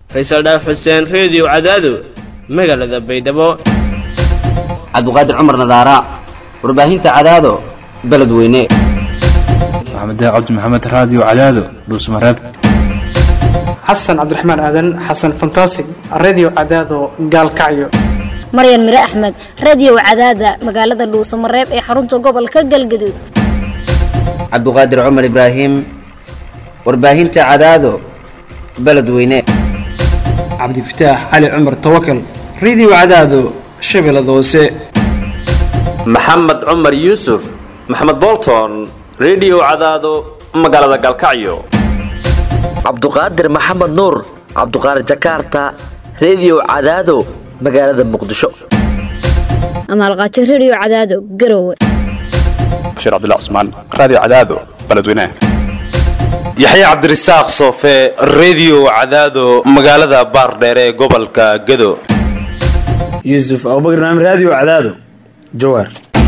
faysal dhaaf xuseen reediyo cadaado magaalada baydhabo cabduqaadir cumar nadaara warbaahinta cadaado beledweyne maxamed cabdi maxamed raadiyo cadaado dhuusmareeb xasan cabdiraxmaan aadan xasan fantasig redio cadaado gaalkacyo maryan mire axmed radio cadaada magaalada dhuusamareeb ee xarunta gobolka galgaduud cabduqaadir cumar ibraahim warbaahinta cadaado beledweyne cabdifataax cali cumar tawakal redio cadaado shabeellada hoose maxamed cumar yuusuf maxamed bolton redio cadaado magaalada gaalkacyo cabduqaadir maxamed nuur cabduqaadir jakarta redio cadaado magaalada muqdisho amaalqaajo radio cadaado garowe bashiir cabdilla cusmaan raadiyo cadaado beledweynaha yaxya cabdirasaaq soofe redio cadaado magaalada baardheere ee gobolka gado yuusuf abubakar naam raadiyo cadaado jawaar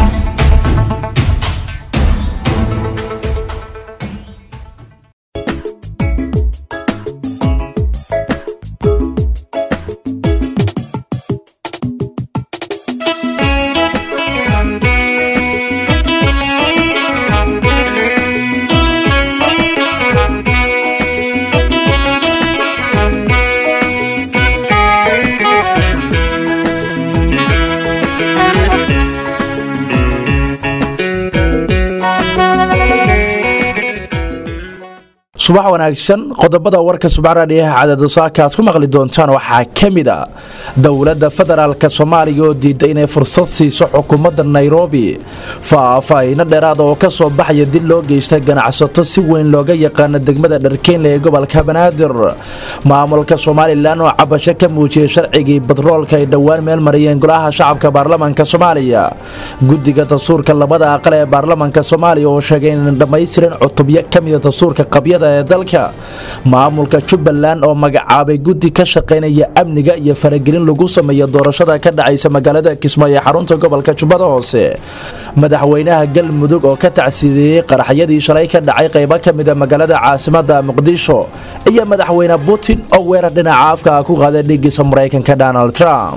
subax wanaagsan qodobada warka subaxraadhiyaha cadaadosaaka aad ku maqli doontaan waxaa ka mid a dowladda federaalk soomaaliya oo diiday inay fursad siiso xukuumadda nairobi faahfaahino dheeraada oo ka soo baxaya dil loo geystay ganacsato si weyn looga yaqaano degmada dharkeynle ee gobolka banaadir maamulka somalilan oo cabasho ka muujiyey sharcigii batroolka ay dhowaan meel mariyeen golaha shacabka baarlamanka soomaaliya guddiga dastuurka labada aqal ee baarlamanka soomaaliya oo sheegay inay dhammaystirin cutubyo ka mida dastuurka qabyada ee dalka maamulka jubbaland oo magacaabay guddi ka shaqaynaya amniga iyo faragelin lagu sameeyo doorashada ka dhacaysa magaalada kismaayo ee xarunta gobolka jubbada hoose madaxweynaha galmudug oo ka tacsiideeyey qaraxyadii shalay ka dhacay qaybo ka mida magaalada caasimada muqdisho iyo madaxweyne putin oo weerar dhinaca afka ku qaaday dhigiisa maraykanka donald trump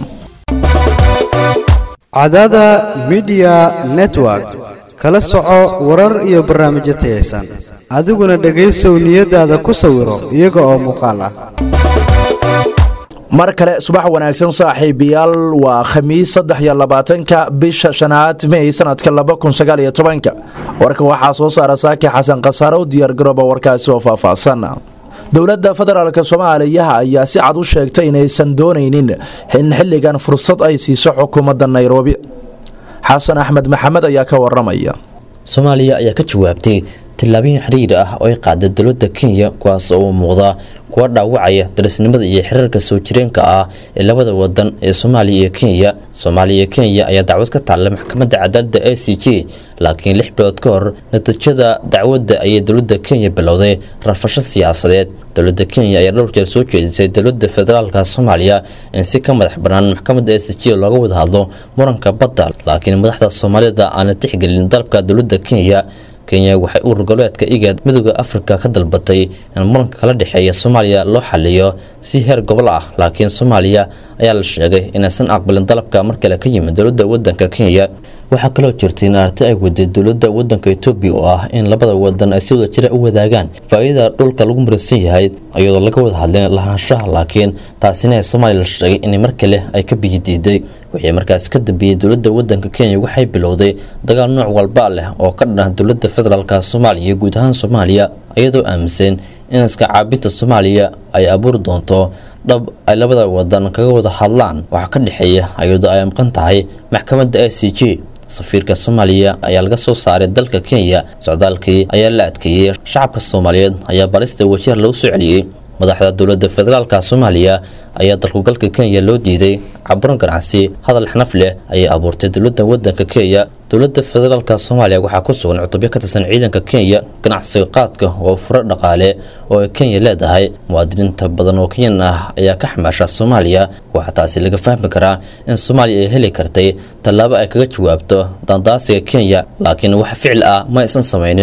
cadada midiya network kala soco warar iyo barnaamijyo tayaysan adiguna dhegaysow niyadaada ku sawiro iyaga oo muuqaal ah mar kale subax wanaagsan saaxiibayaal waa khamiis saddex iyo labaatanka bisha shanaad mey sanadka laba kun sagaal iyo tobanka warka waxaa soo saara saaki xasan khasaare u diyaargarooba warkaasi oo faahfaahsan dowladda federaalk soomaaliya ayaa si cad u sheegtay inaysan doonaynin in xilligan fursad ay siiso xukuumadda nairobi xasan axmed maxamed ayaa ka waramaya soomaaliya ayaa ka jawaabtay tillaabooyin xiriir ah oo ay qaaday dowladda kenya kuwaas oo u muuqda kuwa dhaawacaya darisnimada iyo xiriirka soo jireenka ah ee labada wadan ee soomaaliya iyo kenya soomaaliya iyo kenya ayaa dacwad ka taallay maxkamadda cadaaladda a c j laakiin lix bilood ka hor natiijada dacwadda ayay dowladda kenya bilowday rafasho siyaasadeed dowladda kenya ayaa dhowr jeer soo jeedisay dowladda federaalka soomaaliya in si ka madax bannaan maxkamadda a c j looga wada hadlo muranka badda laakiin madaxda soomaalida aana tixgelin dalabka dowladda kenya kenya waxay urur goboleedka igaad midooda afrika ka dalbatay in muranka kala dhexeeya soomaaliya loo xaliyo si heer gobol ah laakiin soomaaliya ayaa la sheegay inaysan aqbalin dalabka mar kale ka yimid dowladda wadanka kenya waxaa kaloo jirtay in arti ay waday dowladda wadanka etoobiya oo ah in labada wadan ay si wada jira u wadaagaan faa-iidada dhulka lagu muransan yahay iyadoo laga wada hadlin lahaanshaha laakiin taasina soomaaliya la sheegay in mar kale ay ka biyi diiday wixii markaas ka dambeeyey dowladda wadanka kenya waxay bilowday dagaal nooc walba leh oo ka dhanah dowladda federaalka soomaaliya iyo guud ahaan soomaaliya iyadoo aaminsan in iska caabinta soomaaliya ay abuuri doonto dhab ay labada wadan kaga wada hadlaan waxa ka dhexeeya iyadoo ay maqan tahay maxkamadda a c j safiirka soomaaliya ayaa laga soo saaray dalka kenya socdaalkii ayaa la adkeeyey shacabka soomaaliyeed ayaa balista wajeer lagu soo celiyey madaxda dowladda federaalka soomaaliya ayaa dalkugalka kenya loo diiday caburan ganacsi hadal xnaf leh ayay abuurtay dowladda wadanka kenya dowladda federaalka soomaaliya waxaa ku sugan cutubyo ka tirsan ciidanka kenya ganacsiga qaadka oo furo dhaqaale oo ay kenya leedahay muwaadiniinta badan oo kenyan ah ayaa ka xamaasha soomaaliya waxaa taasi laga fahmi karaa in soomaaliya ay heli kartay tallaabo ay kaga jawaabto daandaasiga kenya laakiin wax ficil ah ma aysan samaynin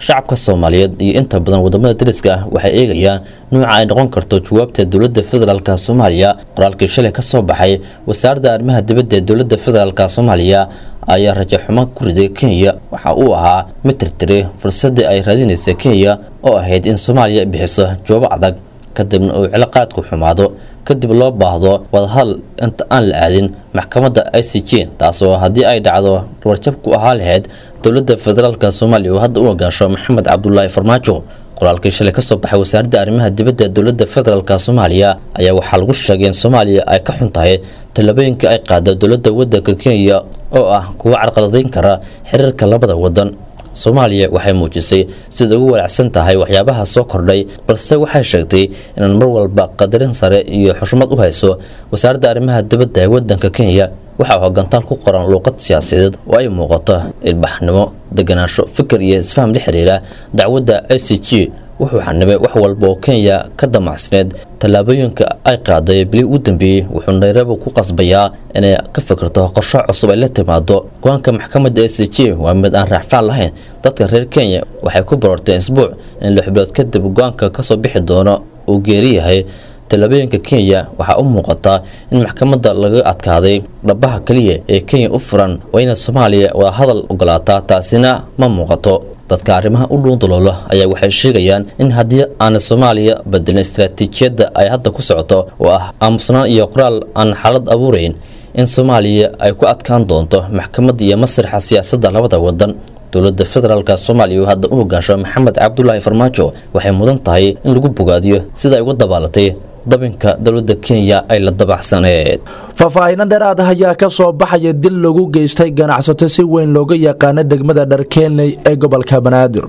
shacabka soomaaliyeed iyo inta badan wadamada dariska ah waxay eegayaan nuuca ay noqon karto jawaabta dowladda federaalk soomaaliya qoraalkii shalay ka soo baxay wasaaradda arrimaha dibadda ee dowladda federaalk soomaaliya ayaa rajo xumo ku riday kenya waxa uu ahaa mid tirtiri fursadii ay raadinaysa kenya oo ahayd in soomaaliya bixiso jawaabo adag kadibna uu ciloqaadku xumaado kadib loo baahdo wadahadal inta aan la aadin maxkamadda i c j taasoo haddii ay dhacdo warjab ku ahaa lahayd dowladda federaalk soomaaliya oo hadda u hogaansho maxamed cabdulaahi farmaajo qoraalkii shalay kasoo baxay wasaaradda arrimaha dibadda dowladda federaalk soomaaliya ayaa waxaa lagu sheegay in soomaaliya ay ka xun tahay tallaabooyinka ay qaada dowladda wadanka kenya oo ah kuwa carqaladayn kara xiriirka labada wadan soomaaliya waxay muujisay sida ugu walaacsan tahay waxyaabaha soo kordhay balse waxay sheegtay inaan mar walba qadarin sare iyo xushmad u hayso wasaaradda arrimaha dibadda ee wadanka kenya waxaa hogantaal ku qoran luuqad siyaasadeed oo ay muuqato ilbaxnimo deganaansho fikir iyo isfaham la xiriira dacwadda i c g wuxuu xanibay wax walba oo kenya ka damacsneed tallaabooyinka ay qaaday bili u dambeeyey wuxuu nairobi ku qasbayaa inay ka fikirto qorsho cusub ay la timaado go-aanka maxkamadda a c j waa mid aan raacfaan lahayn dadka reer kenya waxay ku barorteen isbuuc in lix bilood kadib go-aanka kasoo bixi doono uu geeri yahay tallaabooyinka kenya waxaa u muuqataa in maxkamadda laga adkaaday dhabaha keliya ee kenya u furan waa inay soomaaliya wada hadal ogolaataa taasina ma muuqato dadka arrimaha u dhuundaloolo ayaa waxay sheegayaan in haddii aana soomaaliya bedelin istaraatiijiyadda ay hadda ku socoto oo ah aamusnaan iyo qoraal aan xaalad abuurayn in soomaaliya ay ku adkaan doonto maxkamadda iyo masraxa siyaasadda labada wadan dowladda federaalk soomaaliya oo hadda u hogaansho maxamed cabdulaahi farmaajo waxay mudan tahay in lagu bogaadiyo sida ay uga dabaalatay dabinka dowladda kenya ay la dabaxsaneed faahfaahiino dheeraad ah ayaa ka soo baxaya dil lagu geystay ganacsato si weyn looga yaqaano degmada dharkeenley ee gobolka banaadir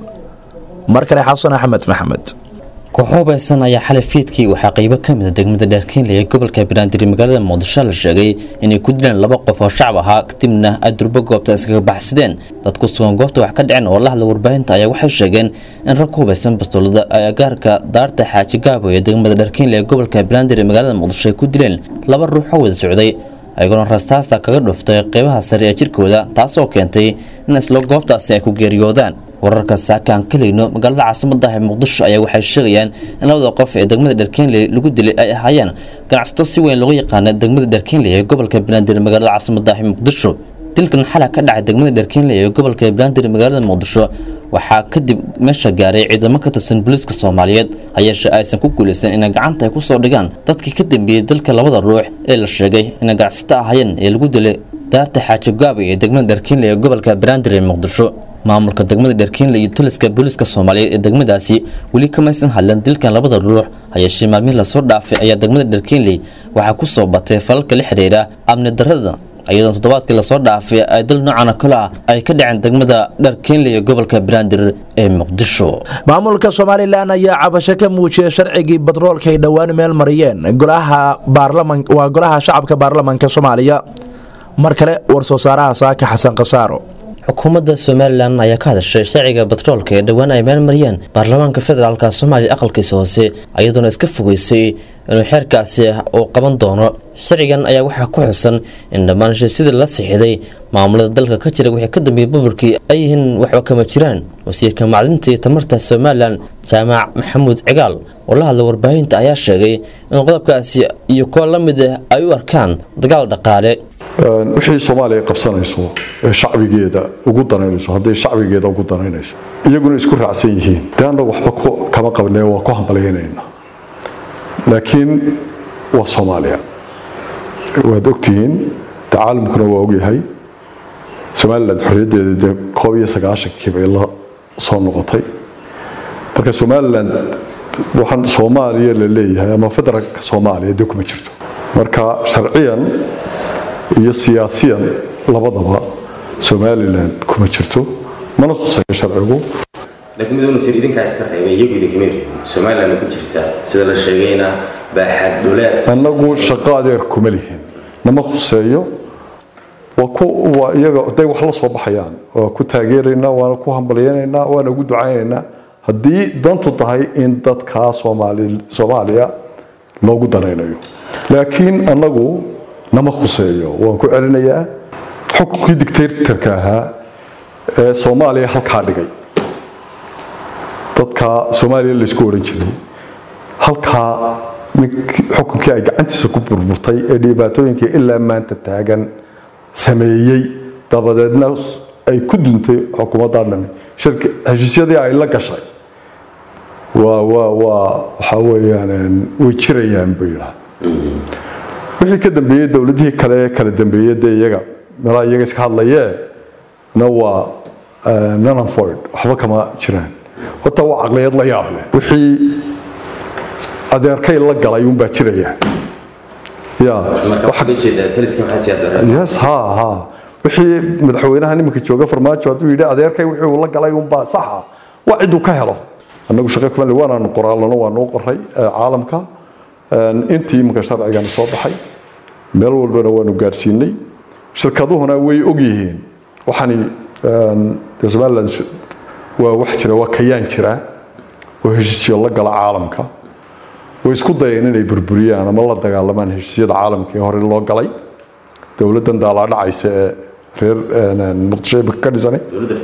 mar kale xasan axmed maxamed kooxubaysan ayaa xalay fiidkii waxaa qeybo ka mida degmada dheerkeenley ee gobolka banaadir magaalada muqdisho la sheegay inay ku dileen laba qof oo shacab ahaa kadibna ay durbo goobta iskaga baxsadeen dad ku sugan goobta wax ka dhiceen oo la hadla warbaahinta ayaa waxay sheegeen in rag ku hubaysan bastoolada ay agaarka daarta xaaji gaabo ee degmada dheerkeenley ee gobolka banaadir ee magaalada muqdisho ay ku dileen laba ruux oo wada socday ayagoona rastaasta kaga dhuftay qeybaha sare ee jirkooda taasoo keentay in isla goobtaasi ay ku geeriyoodaan wararka saaka aan kalayno magaalada caasimada ah ee muqdisho ayaa waxay sheegayaan in labada qof ee degmada dherkeenley lagu dilay ay ahaayeen ganacsato si weyn looga yaqaana degmada dherkeenley ee gobolka banaadir magaalada caasimada ah ee muqdisho dilkan xala ka dhacay degmada dherkeenley ee gobolka banaadir magaalada muqdisho waxaa kadib meesha gaaray ciidamo ka tirsan booliiska soomaaliyeed hayeeshe aysan ku guulaysan inay gacanta ay kusoo dhigaan dadkii ka dambeeyey dalka labada ruux ee la sheegay inay ganacsato ahaayeen ee lagu dilay daarta xaaji gaaba ee degmada dherkeenley ee gobolka banaadir ee muqdisho maamulka degmada dherkeenley iyo taliska booliiska soomaaliyeed ee degmadaasi weli kamaysan hadlan dilkan labada ruux hayeeshee maalmihii lasoo dhaafay ayaa degmada dherkeenley waxaa ku soo batay falalka la xiriira amni darrada iyadoo toddobaadkii lasoo dhaafay ay dal noocan oo kale ah ay ka dhaceen degmada dherkeenley ee gobolka banaadir ee muqdisho maamulka somalilan ayaa cabasho ka muujiyay sharcigii batroolka ay dhowaan meel mariyeen golaha baarlaman waa golaha shacabka baarlamanka soomaaliya mar kale war-soo saaraha saaka xasan khasaaro xukuumadda somalilan ayaa ka hadashay sharciga batroolka ee dhowaan ay meel mariyeen baarlamaanka federaalka soomaaliya aqalkiisa hoose iyadoona iska fogeysay inuu xeerkaasi uu qaban doono sharcigan ayaa waxaa ku xusan in dhammaan heshiisyada la sixiday maamulada dalka ka jira wixii ka dambeeyey burburkii ay yihiin waxba kama jiraan wasiirka macdinta iyo tamarta somalilan jaamac maxamuud cigaal oo la hadla warbaahinta ayaa sheegay in qodobkaasi iyo kuwa la mid ah ay u arkaan dagaal dhaqaale wixii soomaaliya qabsanayso ee shacbigeeda ugu danaynayso hadday shacbigeeda ugu danaynayso iyaguna isku raacsan yihiin dee annagu waxba kama qabnee waa ku hambalyaynayna laakiin waa soomaaliya waad ogtihiin de caalamkuna waa ogyahay somalilan xorriyaddeeda dee koob iyo sagaashankii bay la soo noqotay marka somalilan waxaan soomaaliya la leeyahay ama federaalka soomaaliya dee kuma jirto marka sharciyan iyo siyaasiyan labadaba somalilan kuma jirto mana khuseeyo sharcigu laakiin mid unasir idinkaa iska reebay iyagu idinkama reebin somalilandna ku jirtaa sida la sheegayna baaxad dhuleed annagu shaqo adeer kuma lihin nama khuseeyo waa ku waa iyaga hadday wax la soo baxayaan waa ku taageeraynaa waana ku hambalyaynaynaa waana ugu ducaynaynaa haddii dantu tahay in dadkaa soomaali soomaaliya loogu danaynayo laakiin annagu nama khuseeyo waan ku celinayaa xukunkii dictatorka ahaa ee soomaaliya halkaa dhigay dadka soomaaliya laysku odhan jiray halkaa ninkii xukunkii ay gacantiisa ku burburtay ee dhibaatooyinkii ilaa maanta taagan sameeyey dabadeedna ay ku duntay xukuumaddaa dhami shirka heshiisyadii ay la gashay waa waa waa waxaa weeyaan way jirayaan buu yidhaha wixii ka dambeeyey dowladihii kale ee kala dambeeyey dee iyaga meelaha iyaga iska hadlayee na waa nananford waxba kama jiraan horta waa caqliyad la yaab leh wixii adeerkay la galay unbaa jiraya ya yes ha ha wixii madaxweynaha nimanka jooga farmaajo hadduu yidhi adeerkay wixii uu la galay unbaa saxa waa ciduu ka helo annagu shaqo kuma le waanaanu qoraalano waa noo qoray caalamka intii imanka sharcigana soo baxay meel walbana waanu gaadhsiinay shirkaduhuna way ogyihiin waxani dee somaliland waa wax jira waa kayaan jira oo heshiisyo la gala caalamka way isku dayeen inay burburiyaan ama la dagaalamaan heshiisyada caalamka ee hore loo galay dowladdan daalaa dhacaysa ee reer muqdisho ka dhisanay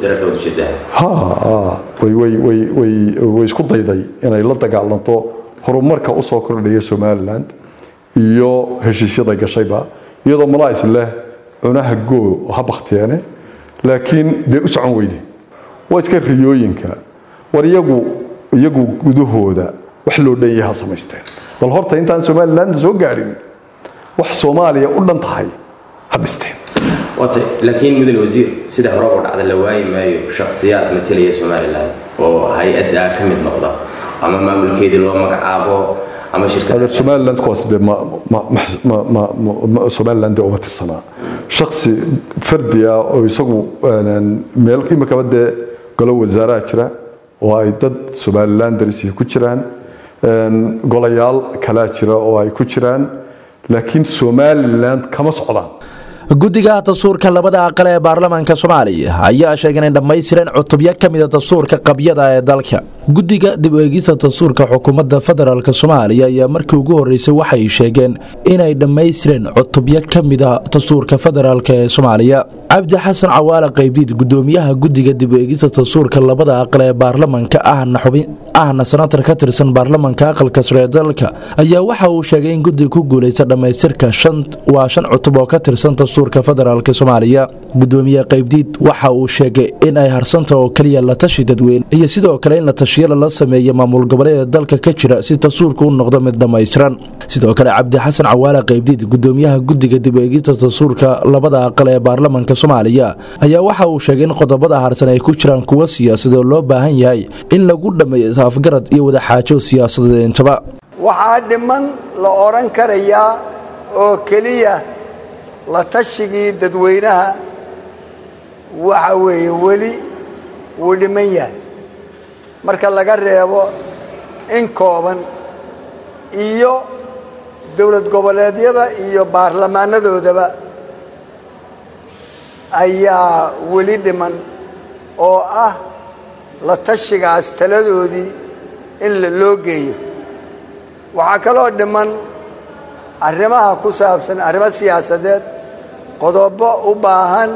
way way way way way isku dayday inay la dagaalanto horumarka u soo kordhaya somaliland iyo heshiisyada gashayba iyadoo malaais leh cunaha goo ha baktiyeene laakiin dee u socon weyde waa iska riyooyinka war iyagu iyagu gudahooda wax loo dhan yahay ha samaysteen bal horta intaan somaliland soo gaadhin wax soomaaliya u dhan tahay ha dhisteen wata laakiin mudane wasiir sida hore oo dhacda la waayi maayo shakhsiyaad matalaya somaliland oo hay-adda ka mid noqda ama maamulkeedii loo magacaabo ama shirkada somaliland kuwaas dee ma ma ma ma ma somaliland dee uma tirsanaa shaksi fardi ah oo isagu meel imikaba dee golo wasaaraha jira oo ay dad somaliland darisihi ku jiraan golayaal kalaa jira oo ay ku jiraan laakiin somaliland kama socdaan guddiga dastuurka labada aqal ee baarlamaanka soomaaliya ayaa sheegay inay dhammaystireen cutubyo ka mida dastuurka qabyada ee dalka guddiga dib u eegista dastuurka xukuumadda federaalk soomaaliya ayaa markii ugu horreysay waxay sheegeen inay dhammaystireen cutubyo ka mida dastuurka federaalk ee soomaaliya cabdi xasan cawaale qaybdiid gudoomiyaha guddiga dib u eegista dastuurka labada aqal ee baarlamaanka ahna sanatar ka tirsan baarlamaanka aqalka sare ee dalka ayaa waxa uu sheegay in guddiga ku guuleysta dhammaystirka waa shan cutub oo ka tirsan dastuurka federaalk soomaaliya gudoomiye qaybdiid waxa uu sheegay in ay harsanta oo keliya la tashi dadweyne iyo sidoo kale in la tashiyo lala sameeya maamul goboleeda dalka ka jira si dastuurka u noqdo mid dhammaystiran sidoo kale cabdi xasan cawaale qaybdiid gudoomiyaha guddiga dib u eegista dastuurka labada aqal ee baarlamaanka soomaaliya ayaa waxa uu sheegay in qodobada harsan ay ku jiraan kuwo siyaasadoo loo baahan yahay in lagu dhammeeyo isafgarad iyo wadaxaajo siyaasadeed intaba waxaa dhiman la odhan karayaa oo keliya la tashigii dadweynaha waxa weeye weli wuu dhiman yahay marka laga reebo in kooban iyo dowlad goboleedyada iyo baarlamaanadoodaba ayaa weli dhiman oo ah la tashigaas taladoodii in loo geeyo waxaa kaloo dhiman arrimaha ku saabsan arrimo siyaasadeed qodobo u baahan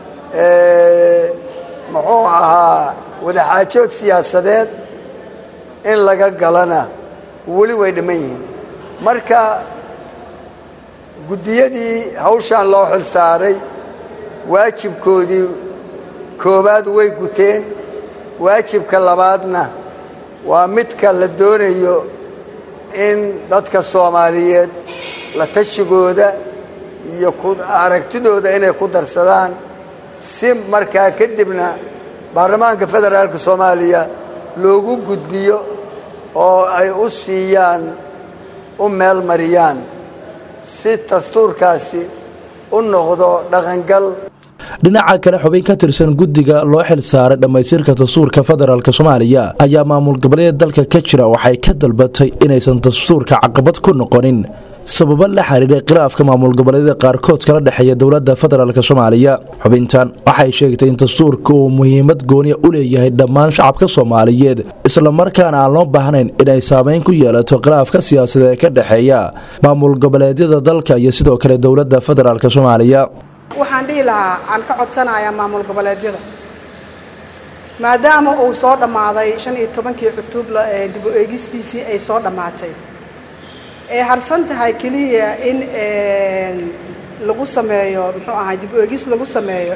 muxuu ahaa wadaxaajood siyaasadeed in laga galana weli way dhiman yihiin marka guddiyadii hawshan loo xil saaray waajibkoodii koowaad way guteen waajibka labaadna waa midka la doonayo in dadka soomaaliyeed la tashigooda iyo aragtidooda inay ku darsadaan si markaa kadibna baarlamaanka federaalka soomaaliya loogu gudbiyo oo ay u siiyaan u meel mariyaan si dastuurkaasi u noqdo dhaqangal dhinaca kale xubin ka tirsan guddiga loo xil saaray dhammaystirka dastuurka federaalk soomaaliya ayaa maamul goboleeda dalka ka jira waxay ka dalbatay inaysan dastuurka caqabad ku noqonin sababo la xiriiray khilaafka maamul goboleedyada qaarkood kala dhexeeya dowladda federaalk soomaaliya xubintan waxay sheegtay in dastuurka uu muhiimad gooniya u leeyahay dhammaan shacabka soomaaliyeed islamarkaana aan loo baahnayn inay saameyn ku yeelato khilaafka siyaasadeed ee ka dhexeeya maamul goboleedyada dalka iyo sidoo kale dowladda federaalk soomaaliya waxaan dhihi lahaa aan ka codsanayaa maamul goboleedyada maadaama uu soo dhammaaday shan iyo tobankii cutub dib u eegistiisii ay soo dhammaatay ay harsan tahay keliya in lagu sameeyo muxuu ahay dib u eegis lagu sameeyo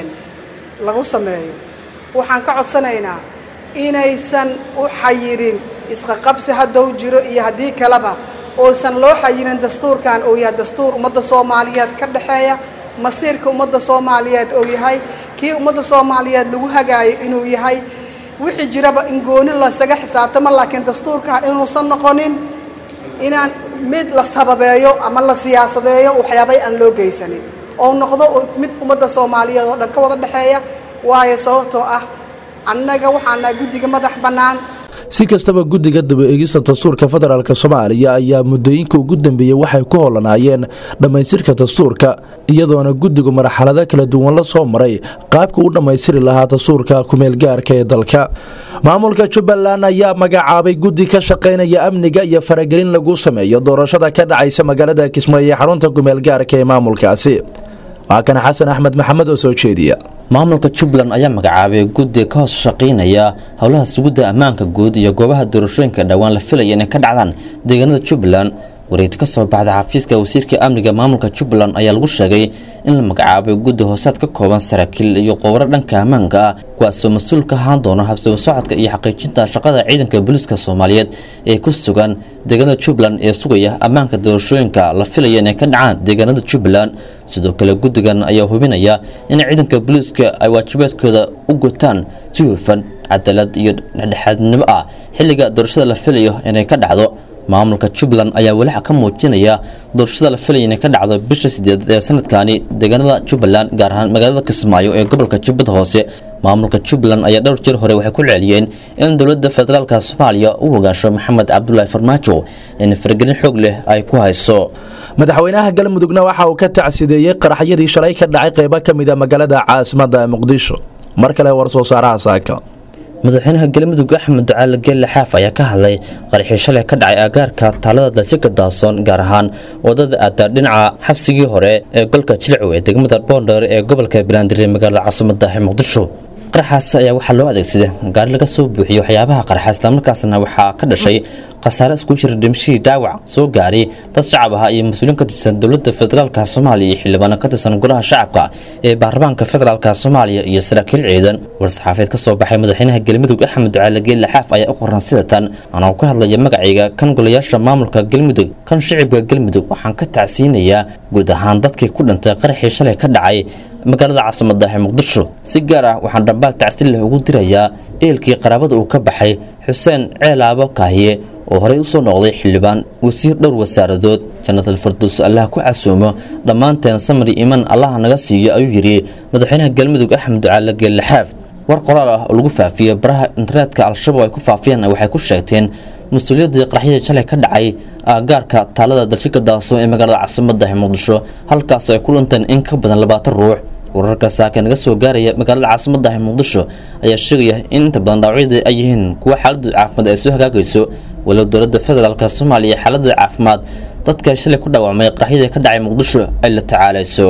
lagu sameeyo waxaan ka codsanaynaa inaysan u xayirin isqaqabsi haddou jiro iyo haddii kaleba uusan loo xayirin dastuurkan uu yahay dastuur ummadda soomaaliyeed ka dhexeeya masiirka ummadda soomaaliyeed uu yahay kii ummadda soomaaliyeed lagu hagaayo inuu yahay wixii jiraba in gooni lasaga xisaabtamo laakiin dastuurkan inuusan noqonin inaan mid la sababeeyo ama la siyaasadeeyo waxyaabay aan loo geysanin oo noqdo mid ummadda soomaaliyeed oo dhan ka wada dhexeeya waayo sababtoo ah annaga waxaana guddiga madax bannaan si kastaba guddiga daba eegista dastuurka federaalk soomaaliya ayaa muddooyinka ugu dambeeyey waxay ku hollanaayeen dhammaystirka dastuurka iyadoona guddigu marxalado kala duwan la soo maray qaabka u dhammaystiri lahaa dastuurka kumeelgaarka ee dalka maamulka jubbaland ayaa magacaabay guddi ka shaqaynaya amniga iyo faragelin lagu sameeyo doorashada ka dhacaysa magaalada kismaayo ee xarunta kumeelgaarka ee maamulkaasi waa kan xasan axmed maxamed oo soo jeediya maamulka jubbaland ayaa magacaabay guddi ka hoos shaqaynaya howlaha sugidda ammaanka guud iyo goobaha doorashooyinka dhowaan la filaya inay ka dhacdaan deegaanada jubbaland wareegti ka soo baxda xafiiska wasiirka amniga maamulka jubbaland ayaa lagu sheegay in la magacaabay guddi hoosaad ka kooban saraakiil iyo qowro dhanka ammaanka ah kuwaasoo mas-uul ka ahaan doona habsabo socodka iyo xaqiijinta shaqada ciidanka booliiska soomaaliyeed ee ku sugan deegaanada jubbaland ee sugaya ammaanka doorashooyinka la filaya inay ka dhacaan deegaanada jubbaland sidoo kale guddigan ayaa hubinaya in ciidanka booliiska ay waajibaadkooda u gutaan si hufan cadaalad iyo dhexdhexaadnimo ah xilliga doorashada la filayo inay ka dhacdo maamulka jubbaland ayaa walaxa ka muujinaya doorashada la filaya inay ka dhacdo bisha sideed ee sanadkani deegaanada jubbaland gaar ahaan magaalada kismaayo ee gobolka jubbada hoose maamulka jubbaland ayaa dhowr jir hore waxay ku celceliyeen in dowladda federaalka soomaaliya u hogaansho maxamed cabdulaahi farmaajo in faragelin xoog leh ay ku hayso madaxweynaha galmudugna waxa uu ka tacsideeyey qaraxyadii shalay ka dhacay qaybo ka mid a magaalada caasimadda muqdisho mar kale war soo saaraha saaka madaxweynaha galmudug axmed ducaale geelle xaaf ayaa ka hadlay qaraxii shalay ka dhacay agaarka taalada dalsika daasoon gaar ahaan wadada aada dhinaca xabsigii hore ee golka jilcow ee degmada boondheer ee gobolka banaadir ee magaalada caasimada muqdisho qaraxaas ayaa waxaa loo adeegsaday gaari laga soo buuxiyo waxyaabaha qaraxa islamarkaasna waxaa ka dhashay khasaare isku jira dhimashihii dhaawac soo gaaray dad shacab ah iyo mas-uuliin ka tirsan dowladda federaalka soomaaliya iyo xildhibaano ka tirsan golaha shacabka ee baarlamaanka federaalka soomaaliya iyo saraakiil ciidan war-saxaafeed ka soo baxay madaxweynaha galmudug axmed ducaale geelle xaaf ayaa u qoran sida tan anoo ka hadlaya magacayga kan golayaasha maamulka galmudug kan shicibka galmudug waxaan ka tacsiinayaa guud ahaan dadkii ku dhintay qaraxii shalay ka dhacay magaalada caasimada ee muqdisho si gaar ah waxaan dhambaal tacsiin leh ugu dirayaa eelkii qaraabada uu ka baxay xuseen ceelaabo kaahiye oo horey u soo noqday xildhibaan wasiir dhowr wasaaradood jannatal farduus allah ku casuumo dhammaanteen samri iman allaha naga siiyo ayuu yidhi madaxweynaha galmudug axmed ducaale geelle xaaf war qoraal ah oo lagu faafiyo baraha internetka al-shabaab ay ku faafiyeen waxay ku sheegteen mas-uuliyaddii qaraxyadii shalay ka dhacay aagaarka taalada dalshika daaso ee magaalada caasimada ee muqdisho halkaas ay ku dhinteen in ka badan labaatan ruux wararka saaka naga soo gaaraya magaalada caasimada ee muqdisho ayaa sheegaya in inta badan dhaawacyada ay yihiin kuwa xaaladda caafimaad ay soo hagaagayso walow dowladda federaalk soomaaliya xaaladda caafimaad dadka shalay ku dhaawacmay qaraxyadii ka dhacay muqdisho ay la tacaalayso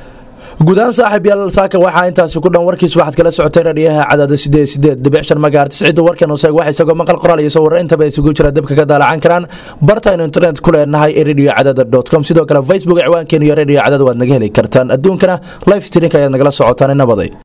guudaan saaxiib yaal saaka waxaa intaasi ku dhan warkiis waxaad kala socotay radhiyaha cadaada sideed sideed dhibic shan magaartis cidda warkan useeg wax isagoo maqal qoraal iyo sawirro intaba isugu jira dabka ka daalacan karaan bartaynu internet ku leenahay ee radio cadaada dot com sidoo kale facebook ciwaankeenu iyo radio cadaada waad naga heli kartaan adduunkana live streamka ayaad nagala socotaan nabaday